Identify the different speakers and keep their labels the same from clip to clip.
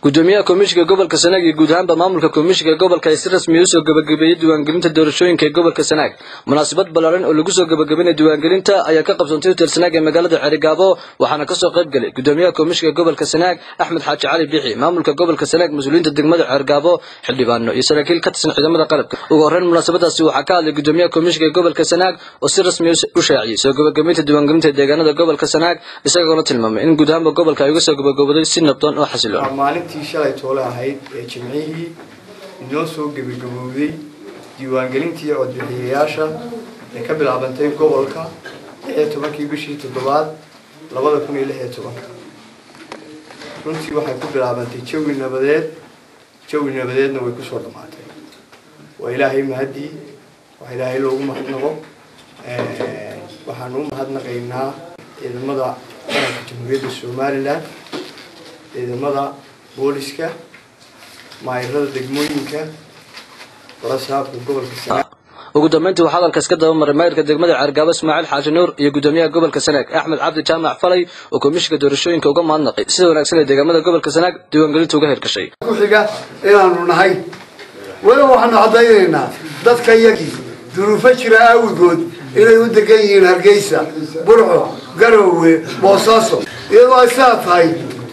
Speaker 1: gudoomiyaha komishiga gobolka sanaag iyo guud ahaanba maamulka komishiga gobolka ay si rasmiya usoo gabagabeeyey diiwaangelinta doorashooyinka ee gobolka sanaag munaasabad ballaaran oo lagu soo gabagabeynaya diiwaangelinta ayaa ka qabsoontay hotel sanaag ee magaalada xerigaabo waxaana kasoo qayb galay gudoomiyaha komishiga gobolka sanaag axmed xaaji cali biixi maamulka gobolka sanaag mas-uuliyiinta degmada xergaabo xildhibaano iyo saraakiil ka tirsan ciidamada qalabka ugu horreyn munaasabadaasi waxaa ka hadlay gudoomiyaha komishiga gobolka sanaag oo si rasmiya u shaaciyey soo gabagabeynta diiwaangelinta deegaanada gobolka sanaag isagoona tilmaamay in guud ahaanba gobolka ay uga soo gabagabooday si nabdoon oo xasiloon
Speaker 2: maalintii shalay toole ahayd ee jimcihii inoo soo gebagabowday diiwaangelintii codbixiyayaasha ee ka bilaabantay gobolka lix iyo tobankii bishii toddobaad labada kun iyo lix iyo tobanka runtii waxay ku bilaabantay jawi nabadeed jawi nabadeedna way kusoo dhammaatay waa ilaahay mahadii waa ilaahay loogu mahadnaqo waxaanu u mahadnaqaynaa ciidamada qaranka jamhuuriyadda somalilan ciidamada booliska maayirada degmooyinka barasaabka gobolka sanaag
Speaker 1: ugu dambeyntii waxaa hadalkaas ka daba maray maayirka degmada ceergaabo ismaaciil xaaji nuur iyo gudoomiyaha gobolka sanaag axmed cabdi jaamac falay oo komishiga doorashooyinka uga mahadnaqay sida wanaagsan ee deegaamada gobolka sanaag diiwaangelinta uga hirgashay
Speaker 3: ku-xiga inaanu nahay weliba waxaanu caddaynaynaa dadka iyagii duruufo jira aawigood inay u degan yihiin hargeysa burco garowe boosaaso iyadoo ay sidaa tahay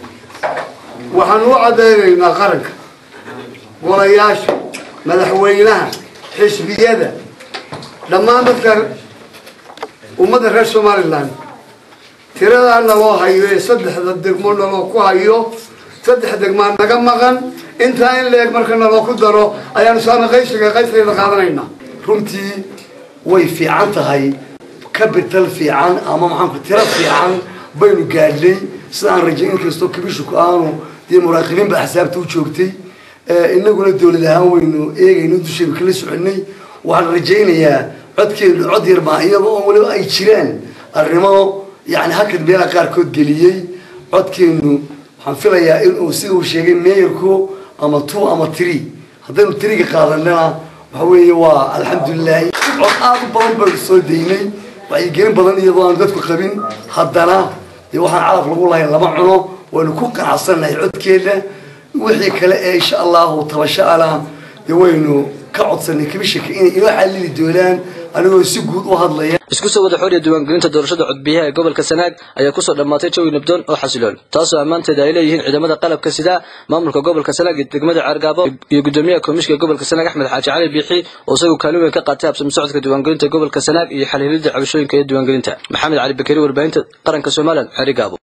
Speaker 3: waxaanu u caddaynaynaa qaranka golayaasha madaxweynaha xisbiyada dhammaan dadka ummadda reer somalilan tiradaa naloo hayo ee saddexda degmo naloo ku hayo saddex degmaa naga maqan intaa in la-eg marka naloo ku daro ayaanu saana qaybsiga qaybtayda qaadanaynaa
Speaker 4: runtii way fiican tahay capital fiican ama maxaanku tiro fiican baynu gaadhnay sida aan rajay inkastoo kabishuku aanu dee muraaqibiin baa xisaabta u joogtay inaguna dawlad ahaan waynu eegayno dushaynu kala soconay waxaan rajaynayaa codkeenu cod yar baa iyadoo oo waliba ay jiraan arrimo yani hakad meelaha qaarkood geliyey codkeenu waxaan filayaa inuu sida uu sheegay meeyarku ama two ama tree haddaynu triga qaadanana waxa weeye waa alxamdulilahi cod aada u badan baynu soo daynay wacyigelin badan iyadoo aan dadku qabin haddana dee waxaan calaf lagu lahayn lama cuno waynu ku qanacsannahay codkeena wixii kale ee insha allahu tabasho alah dee waynu ka codsanay kabishaka inay inoo xalili doonaan anigoo si guud u hadlaya
Speaker 1: isku soo wada xooriya diiwaangelinta doorashada codbiyaha ee gobolka sanaag ayaa kusoo dhammaatay jawi nabdoon oo xasiloon taasoo ammaanteeda ay leeyihiin ciidamada qalabka sida maamulka gobolka sanaag iyo degmada ceergaabo iyo gudoomiyaha komishiga gobolka sanaag axmed xaaji cali biixi oo isagu kaalin weyn ka qaatay habsami socodka diiwaangelinta gobolka sanaag iyo xalhilida cabashooyinka iyo diiwaangelinta maxamed cali bakari warbaahinta qaranka somalilan xerigaabo